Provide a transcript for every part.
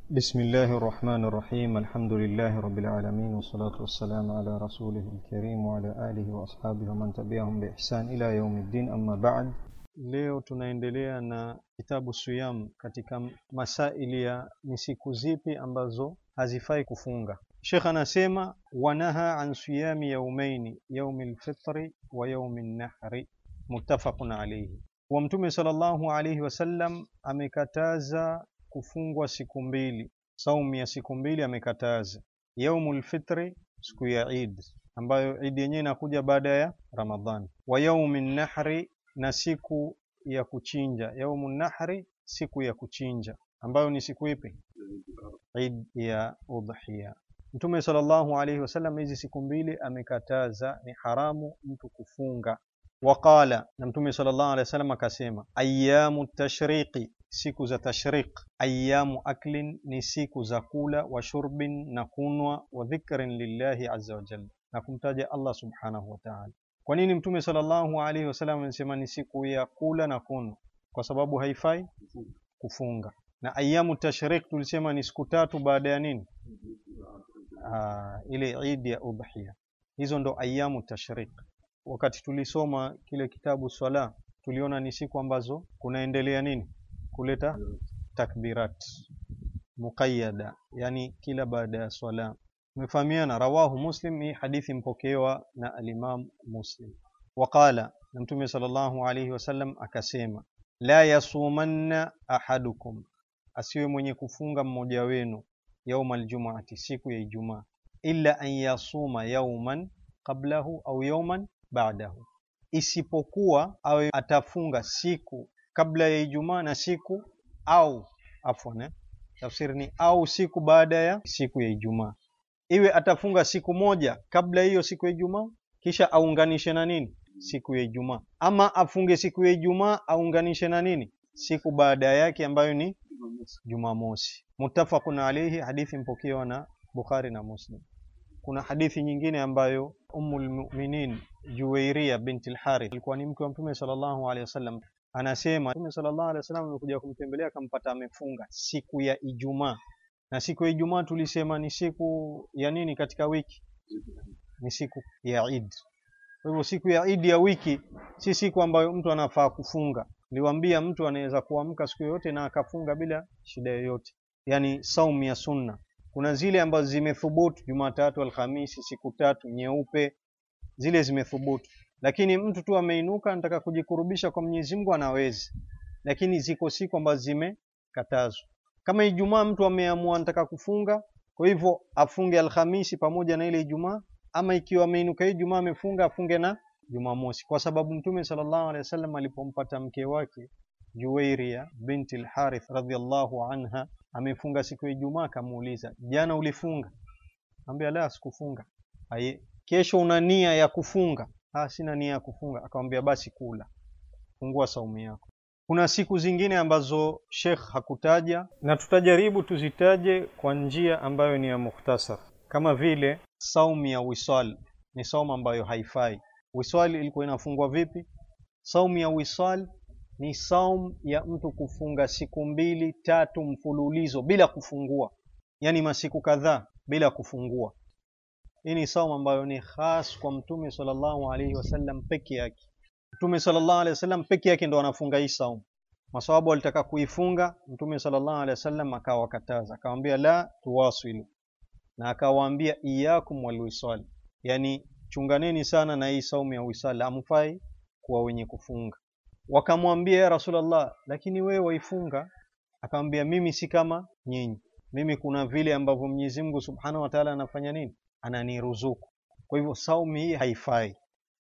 بسم الله الرحمن الرحيم الحمد لله رب العالمين والصلاة والسلام على رسوله الكريم وعلى آله وأصحابه ومن تبعهم بإحسان إلى يوم الدين أما بعد leo tunaendelea na kitabu siyam katika masaili ya ni siku zipi ambazo hazifai kufunga shekh anasema wanaha an siyami yaumaini yaumi lfitri wa yaumi nnahri muttafaqun alaihi wa mtume salllahu alaihi wasallam amekataza kufungwa siku mbili saumu ya siku mbili amekataza yaumu lfitri siku ya id ambayo idi yenyewe inakuja baada ya ramadhan wa yaumi nnahri na siku ya kuchinja yaumu nahri siku ya kuchinja ambayo ni siku ipi id ya udhiya mtume sallallahu alaihi wasallam hizi siku mbili amekataza ni haramu mtu kufunga waqala na mtume sallallahu alaihi wasallam akasema ayamu tashriqi siku za tashriq ayamu aklin ni siku za kula wa shurbin na kunwa wa dhikrin lillahi azza wa jalla na kumtaja allah subhanahu wa ta'ala kwa nini mtume sallallahu alaihi wasallam anasema ni siku ya kula na kunywa kwa sababu haifai kufunga na ayamu tashriq tulisema ni siku tatu baada ya nini Aa, ile idi ya udhiya hizo ndo ayamu tashriq wakati tulisoma kile kitabu swala tuliona ni siku ambazo kunaendelea nini kuleta takbirat muqayyada yani kila baada ya swala umefahamiana rawahu muslim hii hadithi mpokewa na alimam muslim waqala na mtume sallallahu alayhi wasallam akasema la yasumanna ahadukum asiwe mwenye kufunga mmoja wenu yauma aljumuati siku ya ijumaa illa an yasuma yauman qablahu au yauman ba'dahu isipokuwa awe atafunga siku kabla ya ijumaa na siku au afwan eh? tafsiri ni au siku baada ya siku ya ijumaa iwe atafunga siku moja kabla hiyo siku ya ijumaa kisha aunganishe na nini siku ya ijumaa ama afunge siku ya ijumaa aunganishe na nini siku baada yake ambayo ni jumamosi muttafaqun alayhi hadithi mpokewa na bukhari na muslim kuna hadithi nyingine ambayo ummul mu'minin juwairia binti al-harith alikuwa ni mke wa mtume sallallahu alaihi wasallam anasema mtume sallallahu alaihi wasallam amekuja kumtembelea akampata amefunga siku ya ijumaa na siku ya ijumaa tulisema ni siku ya nini katika wiki ni siku ya Eid kwa hivyo siku ya Eid ya wiki si siku ambayo mtu anafaa kufunga niliwaambia mtu anaweza kuamka siku yoyote na akafunga bila shida yoyote yani saumu ya sunna kuna zile ambazo zimethubutu Jumatatu Alhamisi siku tatu nyeupe zile zimethubutu lakini mtu tu ameinuka anataka kujikurubisha kwa Mwenyezi Mungu anaweza lakini ziko siku ambazo zimekatazwa kama Ijumaa mtu ameamua anataka kufunga kwa hivyo afunge Alhamisi pamoja na ile Ijumaa ama ikiwa ameinuka Ijumaa amefunga afunge na Jumamosi kwa sababu Mtume sallallahu alaihi wasallam alipompata mke wake Juwairia binti al-Harith radhiallahu anha amefunga siku ya Ijumaa akamuuliza jana ulifunga ambia la sikufunga aye kesho una nia ya kufunga ah sina nia ya kufunga akamwambia basi kula fungua saumu yako kuna siku zingine ambazo Sheikh hakutaja na tutajaribu tuzitaje kwa njia ambayo ni ya mukhtasar kama vile saumu ya wisal ni saumu ambayo haifai wisal ilikuwa inafungwa vipi saumu ya wisal ni saumu ya mtu kufunga siku mbili tatu mfululizo bila kufungua yani masiku kadhaa bila kufungua hii ni saumu ambayo ni khas kwa mtume sallallahu alaihi wasallam peke yake mtume sallallahu alaihi wasallam peke yake ndo anafunga hii saumu masawabu walitaka kuifunga mtume sallallahu alaihi wasallam akawakataza akamwambia la tuwasilu na akawaambia iyakum walwisal yani chunganeni sana na hii saumu ya wisal amfai kuwa wenye kufunga wakamwambia ya rasulullah lakini wewe waifunga akamwambia mimi si kama nyinyi mimi kuna vile ambavyo Mwenyezi Mungu Subhanahu wa Ta'ala anafanya nini ananiruzuku kwa hivyo saumu hii haifai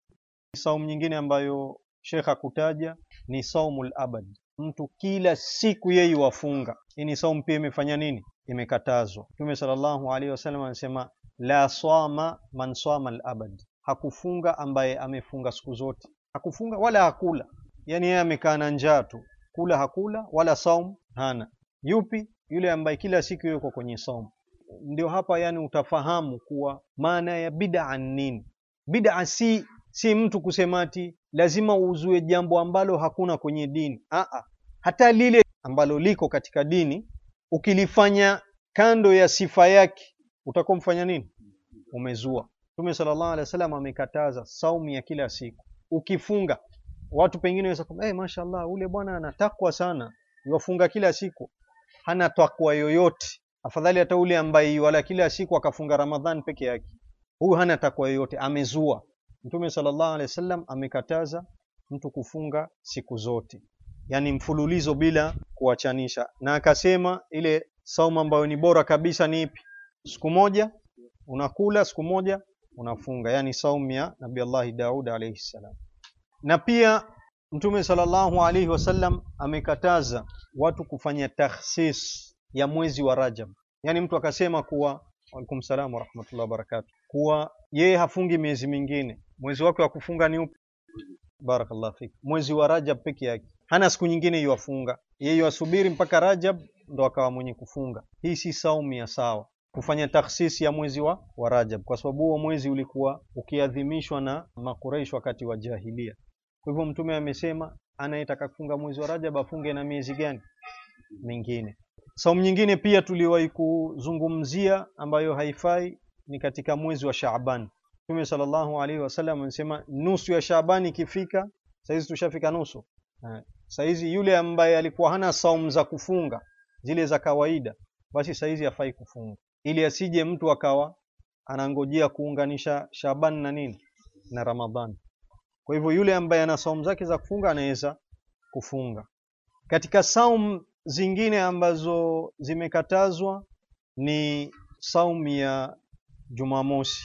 saumu nyingine ambayo Sheikh hakutaja ni saumul abad mtu kila siku yeye wafunga hii ni saumu pia imefanya nini imekatazwa Mtume sallallahu alaihi wasallam anasema la swama man swama al-abad hakufunga ambaye amefunga siku zote hakufunga wala hakula yani yeye amekaa na njaa tu kula hakula wala saum hana yupi yule ambaye kila siku yuko kwenye saum ndio hapa yani utafahamu kuwa maana ya bid'a nini bid'a si si mtu kusema ati lazima uzue jambo ambalo hakuna kwenye dini Aa, hata lile ambalo liko katika dini ukilifanya kando ya sifa yake utakuwa mfanya nini umezua mtume sallallahu alaihi wasallam amekataza saumu ya kila siku ukifunga watu pengine waweza kusema hey, mashallah ule bwana anatakwa sana yuwafunga kila siku hana takwa yoyote afadhali hata ule ambaye wala kila siku akafunga ramadhan peke yake huyu hana takwa yoyote amezua mtume sallallahu alaihi wasallam amekataza mtu kufunga siku zote yani mfululizo bila kuachanisha na akasema ile saumu ambayo ni bora kabisa ni ipi siku moja unakula siku moja unafunga yani saumu ya nabii allahi daud alaihi salam na pia mtume sallallahu alaihi wasallam amekataza watu kufanya takhsis ya mwezi wa rajab yani mtu akasema kuwa alaikum salam warahmatullahi wabarakatuh kuwa yeye hafungi miezi mingine mwezi wake wa kufunga ni upi barakallah fik mwezi wa rajab peke yake hana siku nyingine yuwafunga yeye yuwasubiri mpaka rajab ndo akawa mwenye kufunga hii si saumu ya sawa kufanya takhsisi ya mwezi wa, wa rajab kwa sababu huo mwezi ulikuwa ukiadhimishwa na makureish wakati wa jahilia kwa hivyo mtume amesema anayetaka kufunga mwezi wa rajab afunge na miezi gani mingine saumu nyingine pia tuliwahi kuzungumzia ambayo haifai ni katika mwezi wa shaaban mtume sallallahu alaihi wasallam anasema nusu ya shaaban ikifika sahizi tushafika nusu sahizi yule ambaye alikuwa hana saumu za kufunga zile za kawaida basi sahizi hafai kufunga ili asije mtu akawa anangojea kuunganisha shaban na nini na ramadhani kwa hivyo yule ambaye ana saumu zake za kufunga anaweza kufunga katika saumu zingine ambazo zimekatazwa ni saumu ya jumamosi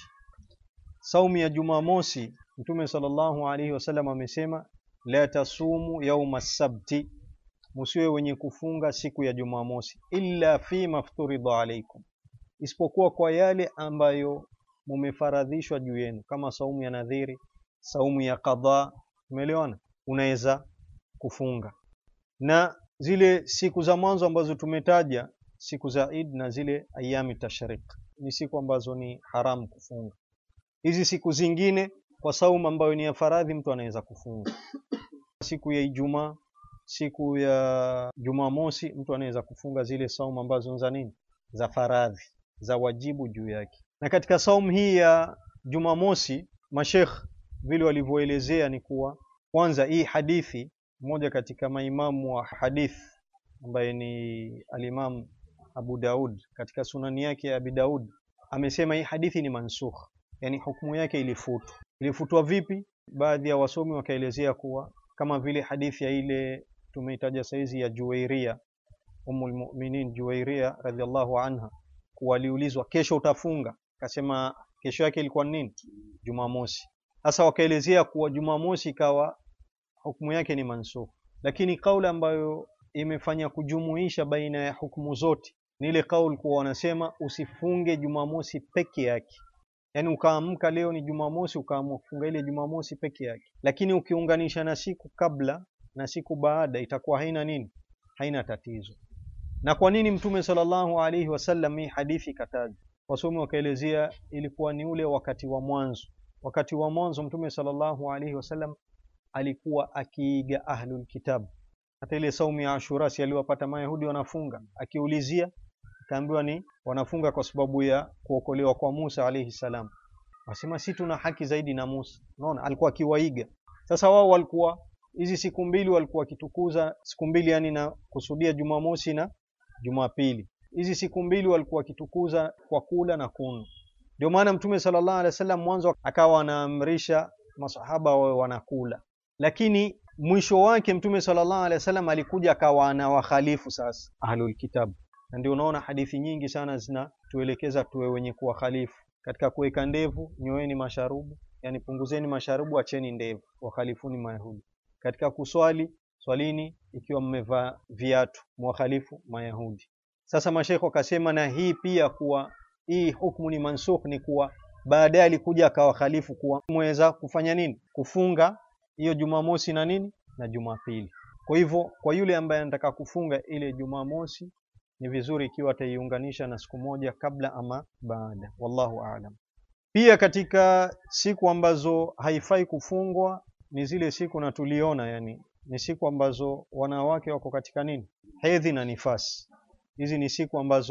saumu ya jumamosi mtume sallallahu alaihi wasallam amesema la tasumu yauma sabti musiwe wenye kufunga siku ya jumamosi illa fi mafturidha alaikum isipokuwa kwa yale ambayo mumefaradhishwa juu yenu kama saumu ya nadhiri saumu ya qadha umeelewana unaweza kufunga na zile siku za mwanzo ambazo tumetaja siku za Eid na zile ayami tashrik ni siku ambazo ni haramu kufunga hizi siku zingine kwa saumu ambayo ni ya faradhi mtu anaweza kufunga siku ya Ijumaa siku ya Jumamosi mtu anaweza kufunga zile saumu ambazo za nini za faradhi za wajibu juu yake na katika saumu hii ya Jumamosi mashekh vile walivyoelezea ni kuwa kwanza hii hadithi mmoja katika maimamu wa hadith ambaye ni alimam Abu Daud katika sunani yake ya Abi Daud amesema hii hadithi ni mansukh yani hukumu yake ilifutwa ilifutwa vipi baadhi ya wasomi wakaelezea kuwa kama vile hadithi ya ile tumeitaja saizi ya Juwairia Ummul Mu'minin Juwairia radhiallahu anha kuwa aliulizwa kesho utafunga akasema kesho yake ilikuwa nini Jumamosi sasa wakaelezea kuwa Jumamosi ikawa hukumu yake ni mansukh lakini kauli ambayo imefanya kujumuisha baina ya hukumu zote ni ile kauli kuwa wanasema usifunge Jumamosi peke yake yaani ukaamka leo ni Jumamosi ukaamua kufunga ile Jumamosi peke yake lakini ukiunganisha na siku kabla na siku baada itakuwa haina nini haina tatizo na kwa nini mtume sallallahu alaihi wasallam hii hadithi kataja wasomi wakaelezea ilikuwa ni ule wakati wa mwanzo wakati wa mwanzo mtume sallallahu alaihi wasallam alikuwa akiiga ahlul kitab hata ile saumu ya ashura si aliwapata mayahudi wanafunga akiulizia akaambiwa ni wanafunga kwa sababu ya kuokolewa kwa Musa alaihi salam wasema si tuna haki zaidi na Musa unaona alikuwa akiwaiga sasa wao walikuwa hizi siku mbili walikuwa wakitukuza siku mbili yani na kusudia Jumamosi na Jumapili hizi siku mbili walikuwa wakitukuza kwa kula na kunywa ndio maana mtume sallallahu alaihi wasallam mwanzo akawa anaamrisha masahaba wawe wanakula lakini mwisho wake mtume sallallahu alaihi wasallam alikuja akawa anawakhalifu sasa ahlul kitab na ndio unaona hadithi nyingi sana zinatuelekeza tuwe wenye kuwakhalifu katika kuweka ndevu nyoeni masharubu yani punguzeni masharubu acheni ndevu wakhalifuni mayahudi katika kuswali swalini ikiwa mmevaa viatu mwakhalifu mayahudi sasa mashekho akasema na hii pia kuwa hii hukumu ni mansukh ni kuwa baadaye alikuja akawakhalifu kuwa mweza kufanya nini kufunga hiyo jumamosi na nini na jumapili kwa hivyo kwa yule ambaye anataka kufunga ile jumamosi ni vizuri ikiwa ataiunganisha na siku moja kabla ama baada wallahu aalam pia katika siku ambazo haifai kufungwa ni zile siku na tuliona yani ni siku ambazo wanawake wako katika nini hedhi na nifasi hizi ni siku ambazo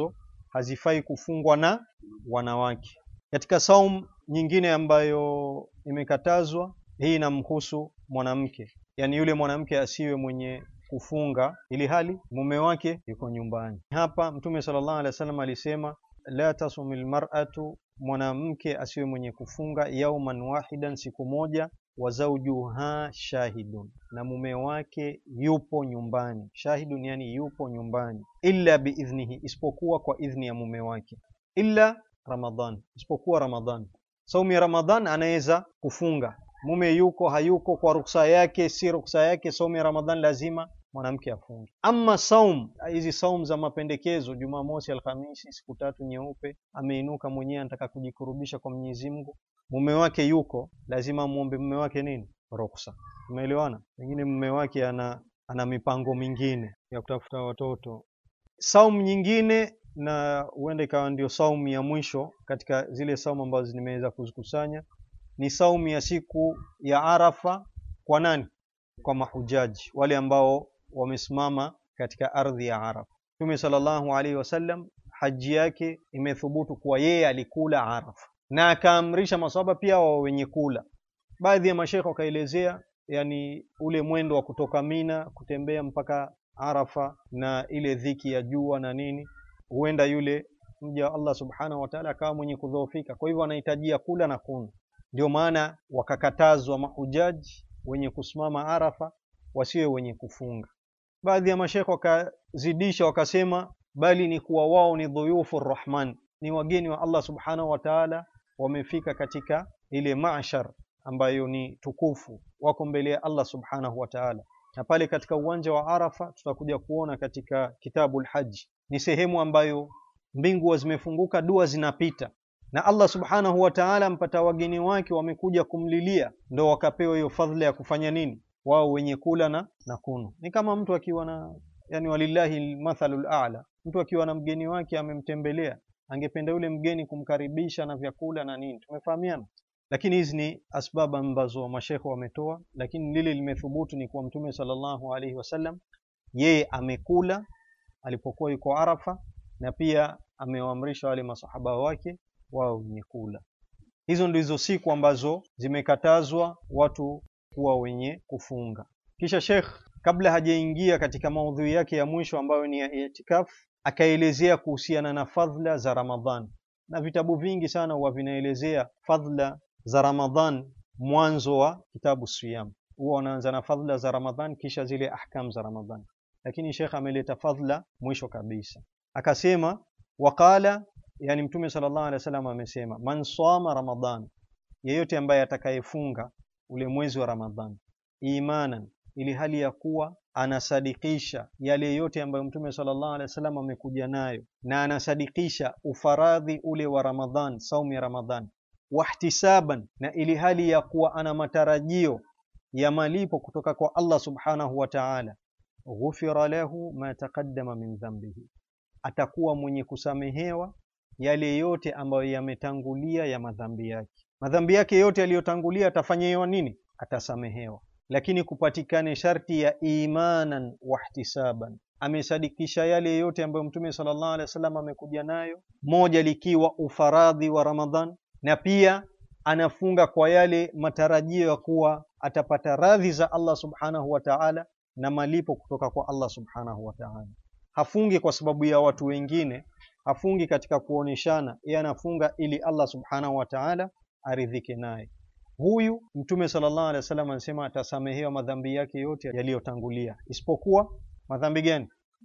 hazifai kufungwa na wanawake. Katika saum nyingine ambayo imekatazwa, hii inamhusu mwanamke, yaani yule mwanamke asiwe mwenye kufunga ili hali mume wake yuko nyumbani. Hapa Mtume sallallahu alaihi wasallam alisema la tasumil mar'atu, mwanamke asiwe mwenye kufunga yauman wahidan, siku moja, wa zawjuha shahidun, na mume wake yupo nyumbani. Shahidun yani yupo nyumbani, illa biidhnihi, isipokuwa kwa idhni ya mume wake, illa Ramadhan, isipokuwa Ramadhan. Saumu ya Ramadhan anaweza kufunga, mume yuko hayuko, kwa ruksa yake si ruksa yake, saumu ya Ramadhan lazima mwanamke afunge. Ama saum hizi saum za mapendekezo, Jumamosi, Alhamisi, siku tatu nyeupe, ameinuka mwenyewe anataka kujikurubisha kwa Mwenyezi Mungu, mume wake yuko, lazima muombe mume wake nini? Ruksa. Umeelewana? Pengine mume wake ana ana mipango mingine ya kutafuta watoto. Saum nyingine na huenda ikawa ndio saumu ya mwisho katika zile saumu ambazo nimeweza kuzikusanya, ni saumu ya siku ya Arafa. Kwa nani? Kwa mahujaji wale ambao wamesimama katika ardhi ya Arafa. Mtume sallallahu alaihi wasallam haji yake imethubutu kuwa yeye alikula Arafa na akaamrisha maswahaba pia wao wenye kula. Baadhi ya mashekhe wakaelezea, yani ule mwendo wa kutoka Mina kutembea mpaka Arafa na ile dhiki ya jua na nini, huenda yule mja wa Allah subhanahu wa ta'ala akawa mwenye kudhoofika, kwa hivyo anahitajia kula na kunywa. Ndio maana wakakatazwa mahujaji wenye kusimama Arafa wasiwe wenye kufunga. Baadhi ya mashekhe wakazidisha wakasema, bali ni kuwa wao ni dhuyufu Rahman, ni wageni wa Allah subhanahu wa ta'ala, wamefika katika ile mashar ambayo ni tukufu, wako mbele ya Allah subhanahu wa ta'ala. Na pale katika uwanja wa Arafa tutakuja kuona katika Kitabul Hajj, ni sehemu ambayo mbingu zimefunguka, dua zinapita na Allah subhanahu wa ta'ala mpata wageni wake wamekuja kumlilia, ndo wakapewa hiyo fadhila ya kufanya nini? Wao wenye kula na na kunywa. Ni kama mtu akiwa na yani, walillahi almathalul a'la, mtu akiwa na mgeni wake amemtembelea, angependa yule mgeni kumkaribisha na vyakula na nini, tumefahamiana. Lakini hizi ni asbaba ambazo mashekhe wametoa, lakini lile limethubutu ni kwa Mtume sallallahu alaihi wasallam, yeye amekula alipokuwa yuko Arafa, na pia amewaamrisha wale masahaba wake wao wenye kula. Hizo ndizo siku ambazo zimekatazwa watu kuwa wenye kufunga. Kisha Sheikh kabla hajaingia katika maudhui yake ya mwisho ambayo ni ya itikaf, akaelezea kuhusiana na fadhila za Ramadhan, na vitabu vingi sana huwa vinaelezea fadhila za Ramadhan. Mwanzo wa kitabu Siyam huwa wanaanza na fadhila za Ramadhan, kisha zile ahkam za Ramadhan, lakini Sheikh ameleta fadhila mwisho kabisa, akasema waqala Yani Mtume sallallahu alaihi wasallam amesema, man sama Ramadhan, yeyote ambaye atakayefunga ule mwezi wa Ramadhan imanan, ili hali ya kuwa anasadikisha yale yote ambayo Mtume sallallahu alaihi wasallam amekuja nayo, na anasadikisha ufaradhi ule wa Ramadhan, saumu ya Ramadhan, wahtisaban, na ili hali ya kuwa ana matarajio ya malipo kutoka kwa Allah subhanahu wa ta'ala, ghufira lahu ma taqaddama min dhanbihi, atakuwa mwenye kusamehewa yale yote ambayo yametangulia ya madhambi yake. Madhambi yake yote yaliyotangulia atafanyiwa nini? Atasamehewa, lakini kupatikane sharti ya imanan wahtisaban, amesadikisha yale yote ambayo Mtume sallallahu alaihi wasallam amekuja nayo, moja likiwa ufaradhi wa Ramadhan, na pia anafunga kwa yale matarajio ya kuwa atapata radhi za Allah subhanahu wa ta'ala na malipo kutoka kwa Allah subhanahu wa ta'ala. Hafungi kwa sababu ya watu wengine hafungi katika kuoneshana, yeye anafunga ili Allah subhanahu wa ta'ala aridhike naye. Huyu Mtume sallallahu alaihi wasallam anasema atasamehewa madhambi yake yote yaliyotangulia, isipokuwa madhambi gani?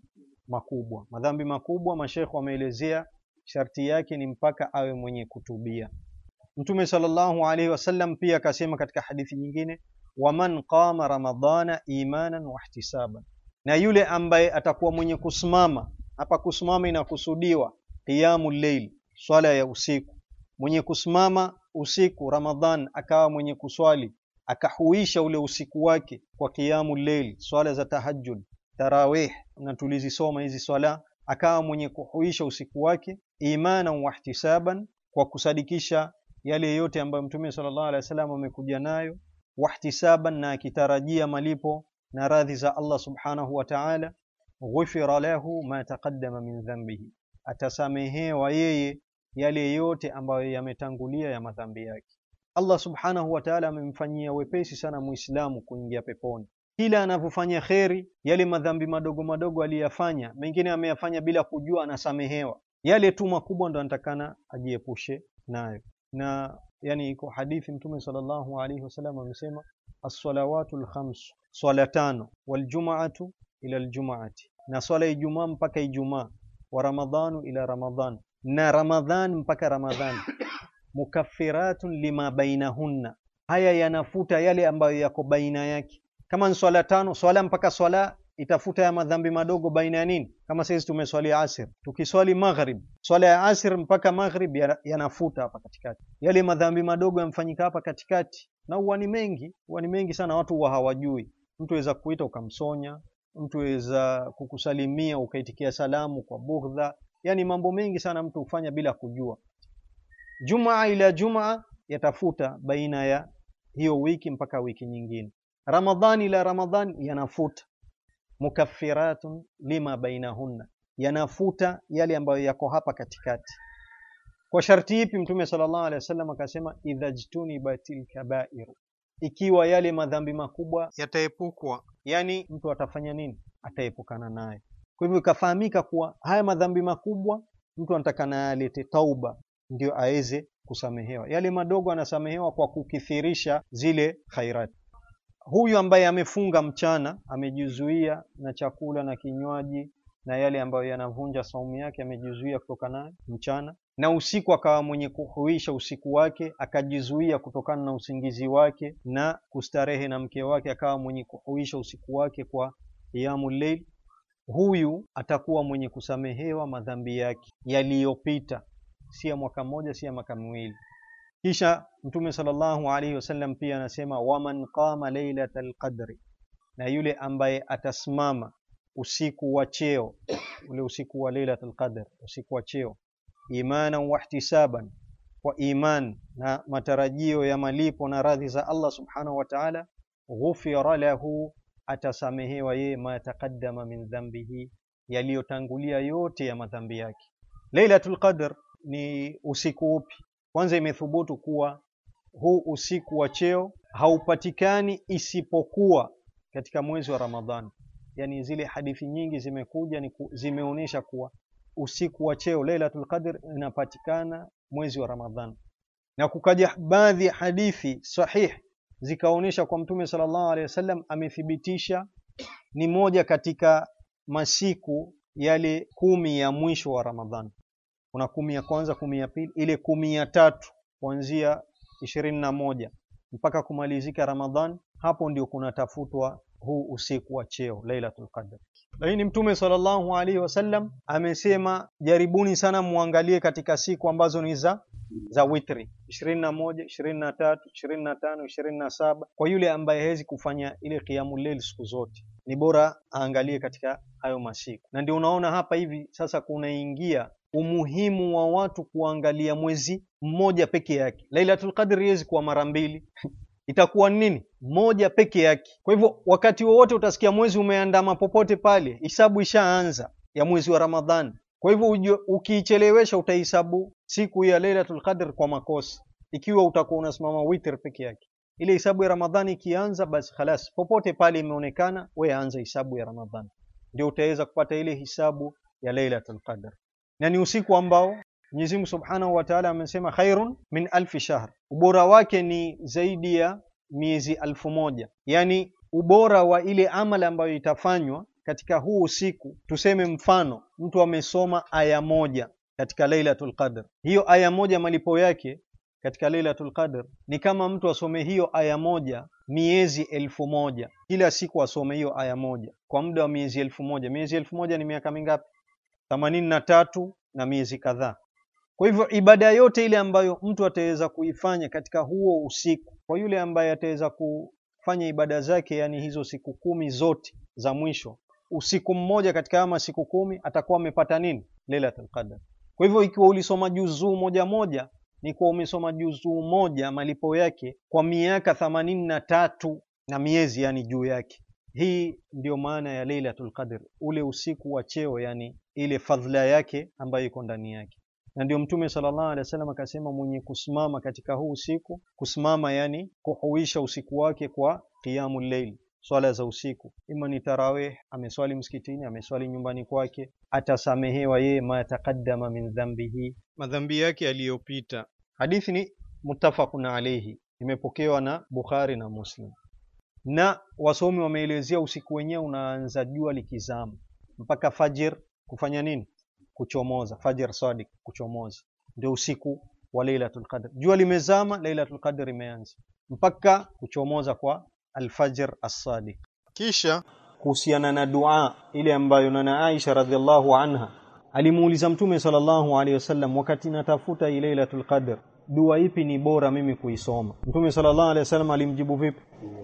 Makubwa. Madhambi makubwa, mashekhe wameelezea sharti yake ni mpaka awe mwenye kutubia. Mtume sallallahu alaihi wasallam pia akasema katika hadithi nyingine, waman qama ramadhana imanan wahtisaban, na yule ambaye atakuwa mwenye kusimama hapa kusimama inakusudiwa qiyamul layl, swala ya usiku. Mwenye kusimama usiku Ramadhan akawa mwenye kuswali akahuisha ule usiku wake kwa qiyamul layl, swala za tahajjud, tarawih, na tulizisoma hizi swala, akawa mwenye kuhuisha usiku wake imanan wahtisaban, kwa kusadikisha yale yote ambayo Mtume sallallahu alaihi wasallam amekuja nayo, wahtisaban, na akitarajia malipo na radhi za Allah subhanahu wa ta'ala ghufira lahu ma taqaddama min dhanbihi, atasamehewa yeye yale yote ambayo yametangulia ya madhambi yake. Allah subhanahu wa ta'ala amemfanyia wepesi sana Muislamu kuingia peponi. Kila anavyofanya kheri, yale madhambi madogo madogo aliyafanya, mengine ameyafanya bila kujua, anasamehewa. Yale tu makubwa ndo anatakana ajiepushe nayo. Na yani, iko hadithi Mtume sallallahu alaihi wasallam amesema, as-salawatu al-khams, swala tano, waljumaatu ila aljumaati, na swala Ijumaa mpaka Ijumaa, wa ramadhanu ila ramadhan, na Ramadhan mpaka Ramadhani mukaffiratun lima bainahunna, haya yanafuta yale ambayo yako baina yake. Kama ni swala tano, swala mpaka swala itafuta ya madhambi madogo baina ya nini? Kama sisi tumeswali asir, tukiswali maghrib, swala ya asir mpaka maghrib yanafuta hapa katikati yale madhambi madogo yamfanyika hapa katikati, na huwa ni mengi, huwa ni mengi sana, watu huwa hawajui. Mtu aweza kuita ukamsonya, mtu aweza kukusalimia ukaitikia salamu kwa bughdha, yani mambo mengi sana mtu hufanya bila kujua. Jumaa ila jumaa yatafuta baina ya hiyo wiki mpaka wiki nyingine. Ramadhani ila Ramadhani yanafuta. Mukaffiratun lima bainahunna, yanafuta yale ambayo yako hapa katikati. Kwa sharti ipi? Mtume sallallahu alaihi wasallam akasema, idha jtunibatil kabairu, ikiwa yale madhambi makubwa yataepukwa, yani mtu atafanya nini? Ataepukana naye. Kwa hivyo ikafahamika kuwa haya madhambi makubwa mtu anatakana alete tauba ndio aweze kusamehewa. Yale madogo anasamehewa kwa kukithirisha zile khairati. Huyu ambaye amefunga mchana, amejizuia na chakula na kinywaji na yale ambayo yanavunja saumu yake, amejizuia kutoka nayo mchana, na usiku akawa mwenye kuhuisha usiku wake, akajizuia kutokana na usingizi wake na kustarehe na mke wake, akawa mwenye kuhuisha usiku wake kwa qiyamul layl, huyu atakuwa mwenye kusamehewa madhambi yake yaliyopita si ya mwaka mmoja, si ya mwaka miwili. Kisha Mtume sallallahu alaihi wasallam pia anasema waman qama lailatal qadri, na yule ambaye atasimama usiku wa cheo, ule usiku wa lailatul qadr, usiku wa cheo, imanan wahtisaban, kwa iman na matarajio ya malipo na radhi za Allah subhanahu wa ta'ala, ghufira lahu, atasamehewa yeye ma taqaddama min dhanbihi, yaliyotangulia yote ya madhambi yake. Lailatul qadr ni usiku upi? Kwanza imethubutu kuwa huu usiku wa cheo haupatikani isipokuwa katika mwezi wa Ramadhani. Yani zile hadithi nyingi zimekuja ni zimeonyesha kuwa usiku wa cheo Lailatul Qadr inapatikana mwezi wa Ramadhani, na kukaja baadhi ya hadithi sahih zikaonyesha kwa Mtume sallallahu alaihi wasallam amethibitisha ni moja katika masiku yale kumi ya mwisho wa Ramadhani kuna kumi ya kwanza, kumi ya pili, ile kumi ya tatu kuanzia ishirini na moja mpaka kumalizika Ramadhan, hapo ndio kunatafutwa huu usiku wa cheo Lailatul Qadr. Lakini Mtume sallallahu alaihi wasallam amesema jaribuni sana muangalie katika siku ambazo ni za za witri ishirini na moja, ishirini na tatu, ishirini na tano, ishirini na saba. Kwa yule ambaye hawezi kufanya ile qiyamul layl siku zote, ni bora aangalie katika hayo masiku, na ndio unaona hapa hivi sasa kunaingia umuhimu wa watu kuangalia mwezi mmoja peke yake. Lailatul Qadr iwezi kuwa mara mbili itakuwa nini? Moja peke yake. Kwa hivyo wakati wowote utasikia mwezi umeandama popote pale, hisabu ishaanza ya mwezi wa Ramadhani. Kwa hivyo ukiichelewesha, utahisabu siku ya Lailatul Qadr kwa makosa, ikiwa utakuwa unasimama witr peke yake. Ile hisabu ya Ramadhani ikianza, basi khalas, popote pale imeonekana, we anza hisabu ya Ramadhani, ndio utaweza kupata ile hisabu ya Lailatul Qadr na ni usiku ambao Mwenyezi Mungu Subhanahu wa Ta'ala amesema khairun min alfi shahr, ubora wake ni zaidi ya miezi alfu moja. Yani ubora wa ile amali ambayo itafanywa katika huu usiku. Tuseme mfano mtu amesoma aya moja katika Lailatul Qadr, hiyo aya moja malipo yake katika Lailatul Qadr ni kama mtu asome hiyo aya moja miezi elfu moja. Kila siku asome hiyo aya moja kwa muda wa miezi elfu moja. Miezi elfu moja ni miaka mingapi? themanini na tatu na miezi kadhaa. Kwa hivyo ibada yote ile ambayo mtu ataweza kuifanya katika huo usiku, kwa yule ambaye ataweza kufanya ibada zake, yani hizo siku kumi zote za mwisho, usiku mmoja katika ama siku kumi, atakuwa amepata nini? Lailatul Qadr. Kwa hivyo ikiwa ulisoma juzuu moja moja, ni kuwa umesoma juzuu moja, malipo yake kwa miaka themanini na tatu na miezi, yani juu yake. Hii ndiyo maana ya Lailatul Qadr, ule usiku wa cheo, yani ile fadhila yake ambayo iko ndani yake na ndio mtume sallallahu alaihi wasallam akasema mwenye kusimama katika huu usiku kusimama yani kuhuisha usiku wake kwa qiyamul layl swala za usiku ima ni tarawih ameswali msikitini ameswali nyumbani kwake atasamehewa yeye ma taqaddama min dhambihi madhambi yake yaliyopita hadithi ni muttafaqun alayhi imepokewa na Bukhari na Muslim na wasomi wameelezea usiku wenyewe unaanza jua likizama mpaka fajir kufanya nini kuchomoza fajr sadiq kuchomoza ndio usiku wa Lailatul Qadr jua limezama Lailatul Qadr imeanza mpaka kuchomoza kwa alfajr as-sadiq kisha kuhusiana na dua ile ambayo nana Aisha radhiallahu anha alimuuliza mtume sallallahu alaihi wasallam wakati natafuta ile Lailatul Qadr dua ipi ni bora mimi kuisoma mtume sallallahu alaihi wasallam alimjibu vipi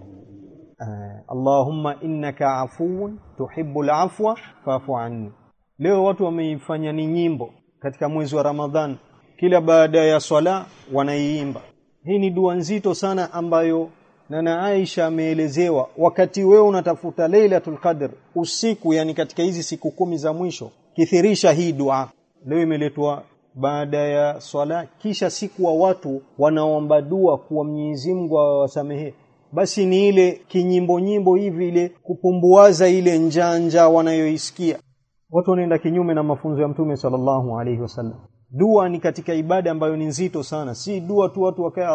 uh, Allahumma innaka afuwun tuhibbul afwa fa'fu anni leo watu wameifanya ni nyimbo katika mwezi wa Ramadhan kila baada ya swala wanaiimba hii ni dua nzito sana ambayo nana Aisha ameelezewa wakati wewe unatafuta Lailatul Qadr usiku yani katika hizi siku kumi za mwisho kithirisha hii dua leo imeletwa baada ya swala kisha siku wa watu wanaomba dua kuwa Mwenyezi Mungu awasamehe basi ni ile kinyimbo nyimbo hivi ile kupumbuaza ile njanja wanayoisikia watu wanaenda kinyume na mafunzo ya mtume sallallahu alaihi wasallam dua ni katika ibada ambayo ni nzito sana si dua tu watu wakae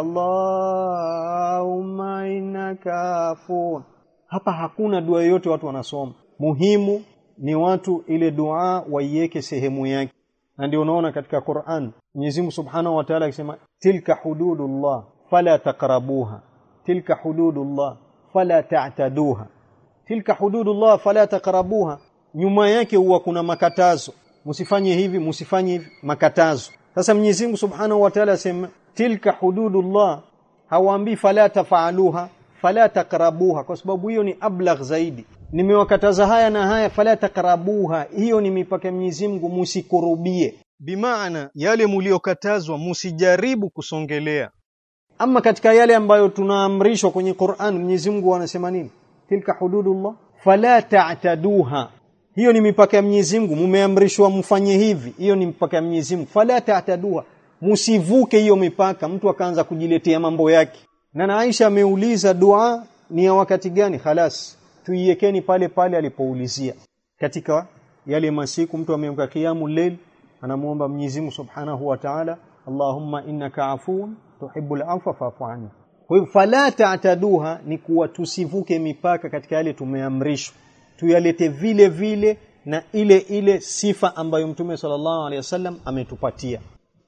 Allahumma innaka afun hapa hakuna dua yoyote watu wanasoma muhimu ni watu ile dua waiweke sehemu yake na ndio unaona katika Qur'an Mwenyezi Mungu Subhanahu wa Ta'ala akisema tilka hududullah fala taqrabuha tilka hududullah fala ta'taduha tilka hududullah fala taqrabuha nyuma yake huwa kuna makatazo msifanye hivi msifanye hivi makatazo sasa Mwenyezi Mungu Subhanahu wa Ta'ala asema tilka hududullah hawaambii fala tafaaluha fala taqrabuha kwa sababu hiyo ni ablagh zaidi nimewakataza haya na haya fala taqrabuha hiyo ni mipaka Mwenyezi Mungu musikurubie bimaana yale mliokatazwa musijaribu kusongelea ama katika yale ambayo tunaamrishwa kwenye Qur'an Mwenyezi Mungu anasema nini tilka hududullah fala ta'taduha hiyo ni mipaka ya Mwenyezi Mungu mumeamrishwa mfanye hivi hiyo ni mipaka ya Mwenyezi Mungu fala ta'taduha musivuke hiyo mipaka mtu akaanza kujiletea mambo yake na na Aisha ameuliza dua ni ya wakati gani khalas tuiwekeni pale pale alipoulizia katika yale masiku mtu ameamka kiamu layl anamuomba Mwenyezi Mungu Subhanahu wa Ta'ala Allahumma innaka afuun tuhibbul afwa fa'fu anni kwa hivyo fala ta'taduha ni kuwa tusivuke mipaka katika yale tumeamrishwa tuyalete vile vile na ile ile sifa ambayo Mtume sallallahu alaihi wasallam ametupatia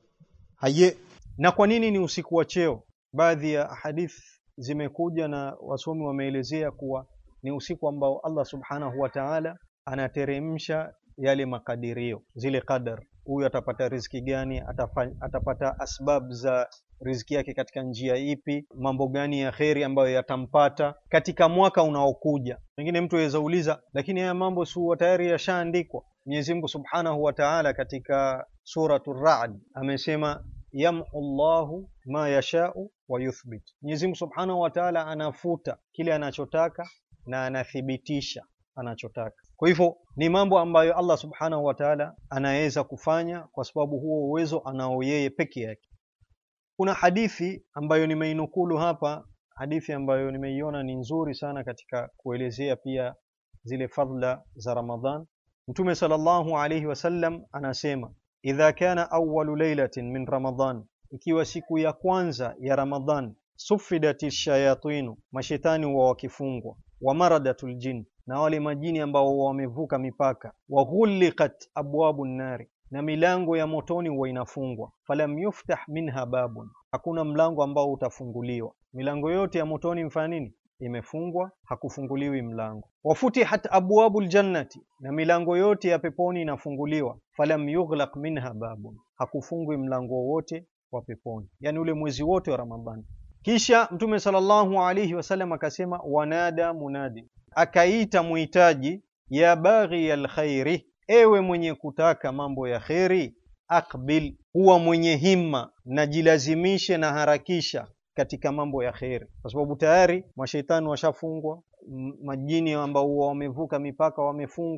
haye na kwa nini ni usiku wa cheo baadhi ya hadith zimekuja na wasomi wameelezea kuwa ni usiku ambao Allah subhanahu wa ta'ala anateremsha yale makadirio zile qadar huyu atapata riziki gani atafa, atapata asbab za riziki yake katika njia ipi mambo gani ya kheri ambayo yatampata katika mwaka unaokuja pengine mtu aweza uliza lakini haya mambo si tayari yashaandikwa Mwenyezi Mungu Subhanahu wa Ta'ala katika suratul Ra'd amesema yamhu Allahu ma yashau wa yuthbit Mwenyezi Mungu Subhanahu wa Ta'ala anafuta kile anachotaka na anathibitisha anachotaka kwa hivyo ni mambo ambayo Allah Subhanahu wa Ta'ala anaweza kufanya kwa sababu huo uwezo anao yeye peke yake kuna hadithi ambayo nimeinukulu hapa hadithi ambayo nimeiona ni nzuri sana katika kuelezea pia zile fadhila za Ramadhan Mtume sallallahu alayhi wasallam anasema idha kana awwalu laylatin min Ramadhan ikiwa siku ya kwanza ya Ramadhan sufidati shayatinu mashetani wa wakifungwa wa maradatul jin na wale majini ambao wamevuka mipaka wa ghuliqat abwabu nari na milango ya motoni huwa inafungwa falam yuftah minha babun hakuna mlango ambao utafunguliwa milango yote ya motoni mfanya nini imefungwa hakufunguliwi mlango wafutihat abwabul jannati na milango yote ya peponi inafunguliwa falam yughlaq minha babun hakufungwi mlango wowote wa peponi yani ule mwezi wote wa ramadhani kisha mtume sallallahu alaihi wasallam akasema wanada munadi akaita muhitaji ya baghi alkhairi ewe mwenye kutaka mambo ya kheri akbil huwa mwenye himma na jilazimishe na harakisha katika mambo ya kheri kwa sababu tayari mashaitani washafungwa majini ambao wamevuka mipaka wamefungwa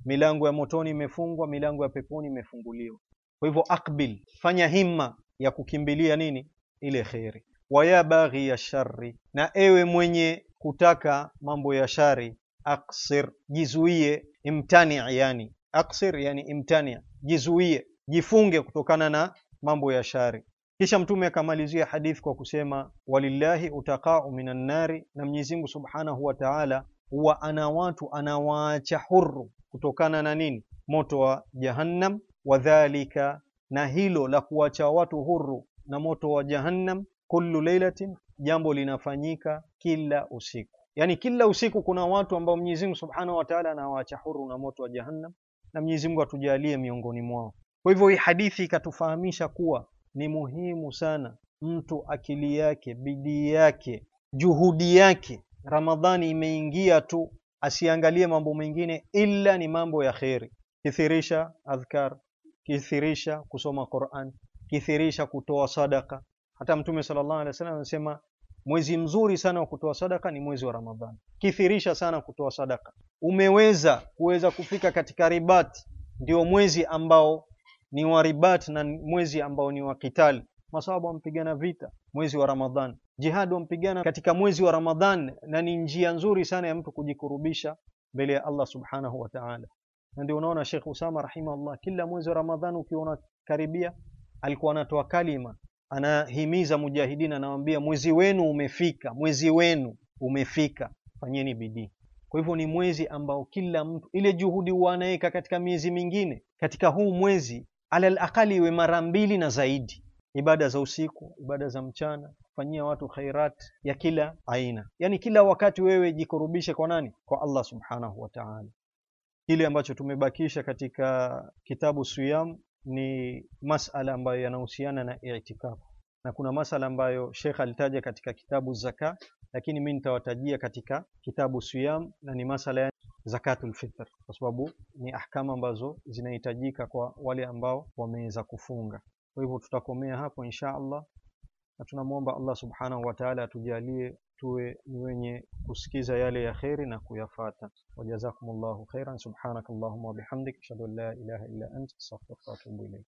milango ya motoni imefungwa milango ya peponi imefunguliwa kwa hivyo akbil fanya himma ya kukimbilia nini ile kheri waya baghi ya shari na ewe mwenye kutaka mambo ya shari aksir jizuie imtani yani aksir yani imtani jizuie jifunge kutokana na mambo ya shari kisha mtume akamalizia hadithi kwa kusema walillahi utaqau minan nari na Mwenyezi Mungu Subhanahu wa Ta'ala huwa ana watu anawaacha huru kutokana na nini moto wa jahannam wadhalika na hilo la kuwacha watu huru na moto wa jahannam kullu lailatin jambo linafanyika kila usiku yani kila usiku kuna watu ambao Mwenyezi Mungu Subhanahu wa Ta'ala anawaacha huru na moto wa jahannam na Mwenyezi Mungu atujalie miongoni mwao kwa hivyo hii hadithi ikatufahamisha kuwa ni muhimu sana mtu akili yake bidii yake juhudi yake ramadhani imeingia tu asiangalie mambo mengine ila ni mambo ya kheri kithirisha adhkar kithirisha kusoma Qur'an kithirisha kutoa sadaka hata mtume sallallahu alaihi wasallam anasema mwezi mzuri sana wa kutoa sadaka ni mwezi wa ramadhani kithirisha sana kutoa sadaka umeweza kuweza kufika katika ribati ndio mwezi ambao ni wa ribat na mwezi ambao ni wa kitali masahaba wampigana vita mwezi wa ramadhan jihad wampigana katika mwezi wa ramadhan na ni njia nzuri sana ya mtu kujikurubisha mbele ya Allah subhanahu wa ta'ala na ndio unaona Sheikh Usama rahimahullah kila mwezi wa ramadhan ukiona karibia alikuwa anatoa kalima anahimiza mujahidina anawaambia mwezi wenu umefika mwezi wenu umefika fanyeni bidii kwa hivyo ni mwezi ambao kila mtu ile juhudi wanaweka katika miezi mingine katika huu mwezi alal aqali iwe mara mbili na zaidi ibada za usiku ibada za mchana fanyia watu khairat ya kila aina yani kila wakati wewe jikurubishe kwa nani kwa Allah subhanahu wa ta'ala kile ambacho tumebakisha katika kitabu siyam ni masala ambayo yanahusiana na i'tikafu na kuna masala ambayo Sheikh alitaja katika kitabu zaka lakini mimi nitawatajia katika kitabu siyam na ni masala ya zakatul fitr kwa sababu ni ahkama ambazo zinahitajika kwa wale ambao wameweza kufunga kwa hivyo tutakomea hapo insha Allah na tunamwomba Allah subhanahu wa ta'ala atujalie tuwe ni wenye kusikiza yale ya kheri na kuyafata wajazakumullahu khairan subhanakallahumma wa bihamdik ashhadu an la ilaha illa anta astaghfiruka wa atubu ilayk